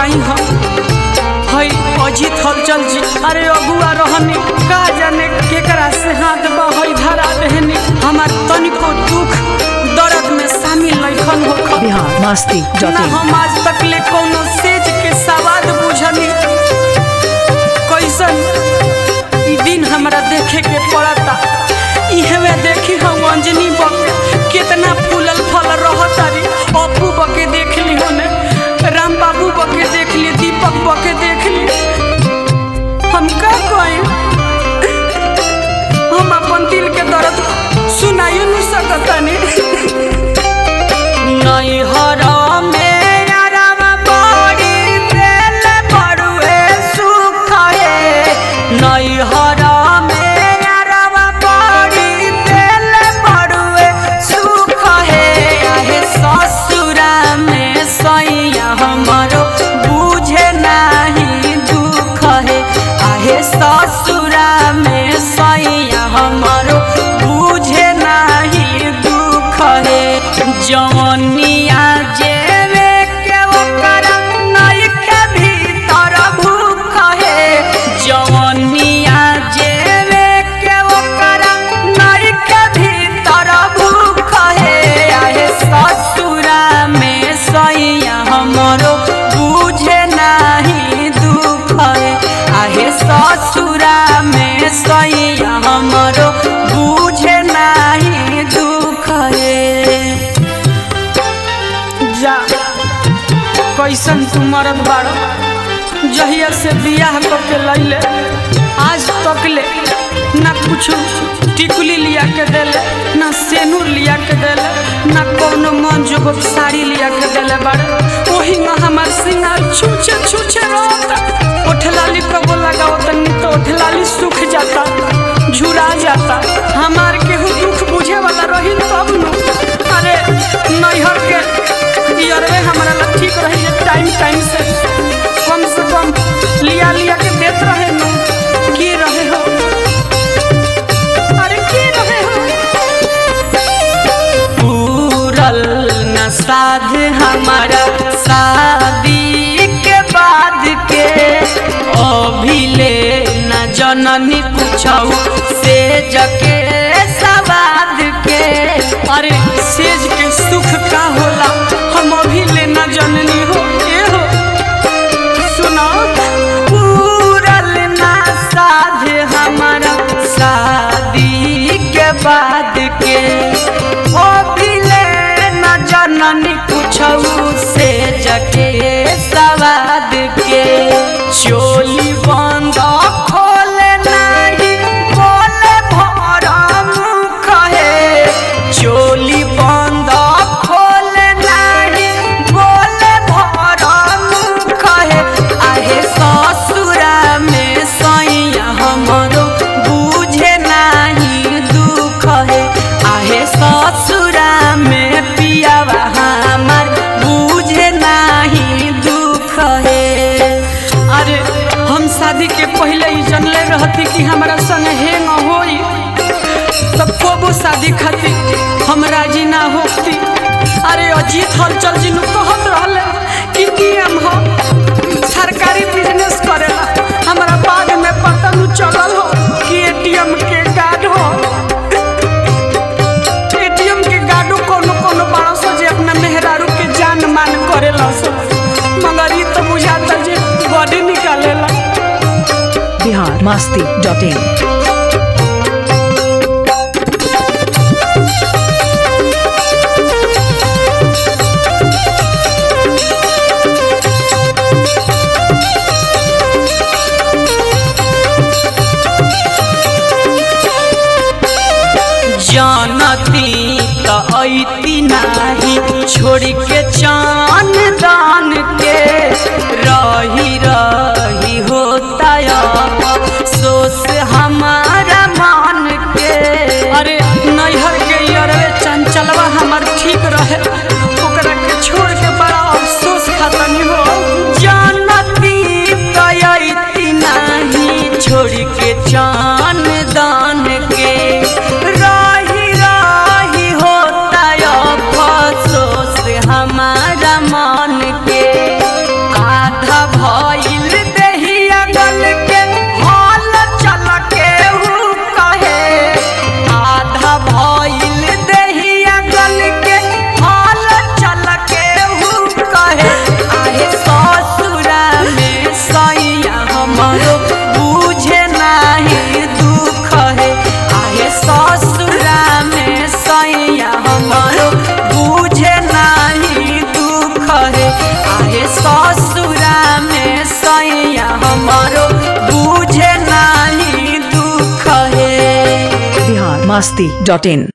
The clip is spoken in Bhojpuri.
बताई हम हई अजीत हलचल जी अरे अगुआ रहनी का जाने केकरा से हाथ बहई धरा देहनी हमार तनिको दुख दर्द में शामिल नइखन होख बिहार मस्ती डॉट ना इन हम आज तक ले कोनो सेज के सवाद बुझनी कैसन ई दिन हमरा देखे के पड़ता इहवे देखी हम अंजनी बक कितना फूलल फल रहतारी अपू बके देख ली होने राम बाबू बके देख ली दीपक बके देख ली हम का कहें हम अपन दिल के दर्द सुनाइयो नहीं सकतानी नैहरा में अरवा बड़ी तेल बड़ुए सुख है नैहरा में अरवा बड़ी तेल बड़ुए सुख है आहे ससुरा में सैया हमरो बुझे नाही दुख है आहे ससुरा में सैया हमरो बुझे नाही दुख है जवनिया जेवे के ओकर नइखे भीतर भूख है जवनिया जेवे के ओकर नइखे भीतर भूख है आहे ससुरा में सैया हमरो बुझे नाही दुख है आहे ससुरा में सैया हमरो बुझे नाही दुख है जा कैसन तू मरद बाड़ो जहिया से बियाह करके लैले आज तक ले ना कुछ टिकुली लिया के देले ना सेनूर लिया के देले ना कोनो मन जोगक साड़ी लिया के देले बाड़े ओही में हमार सिंगार छूछे छूछे रहता ओठलाली कबो लगाओ तनी तो ओठलाली सूख जाता झुरा जाता हमार केहू दुख बुझे वाला रही तब नु अरे नैहर के इयरवे हमारा ला ठीक रही है टाइम टाइम से कम से कम लिया लिया के देत रहे नु की रहे हो अरे की रहे हो पूरल न साध हमारा शादी के बाद के अभिले न जननी पूछऊ से जके सवाद के अरे सेज के सुख का होला हम अभी ले न जननी हो ए हो सुनो पूरल ना साध हमारा शादी के बाद के ओ भिले न जननी कुछऊ से जके सवाद के चोली बंद खोले नहीं बोले भरा मुख है चोली बंद खोले नहीं बोले भरा मुख है आहे ससुरा में सैया हमरो बुझे नाही दुख है आहे ससुरा में पियावा हमार बुझे नाही दुख है अरे हम शादी के पहले ही जनले रहती कि हमारा संग हेंग होई तब कोबो शादी खातिर हम राजी ना होती अरे अजीत हलचल जी नु कहत रहले कि की हम हो सरकारी बिजनेस करेला हमारा बाद में पता नु चलल हो कि एटीएम के गार्ड हो एटीएम के गार्डो कोनो कोनो बड़ा सो जे अपना मेहरारू के जान मान करेला सो मगर ई तो बुझाता जे बॉडी निकालेला बिहार मस्ती डॉट इन जानती त ऐती नाही छोड़ के चान दान के रही रही होता सोस हमारा मान के अरे नैहर के अरे चंचलवा हमार ठीक रहे ओकरा के छोड़ के बड़ा अफसोस खतनी हो जानती त ऐती नाही छोड़ के चान दान के राही राही होता अफसोस हमारा मन के आधा हमरो बुझे नाही दुख है आहे ससुरा में सैया हमरो बुझे नाही दुख है आहे ससुरा में सैया हमरो बुझे नाही दुख है बिहार मस्ती डॉट इन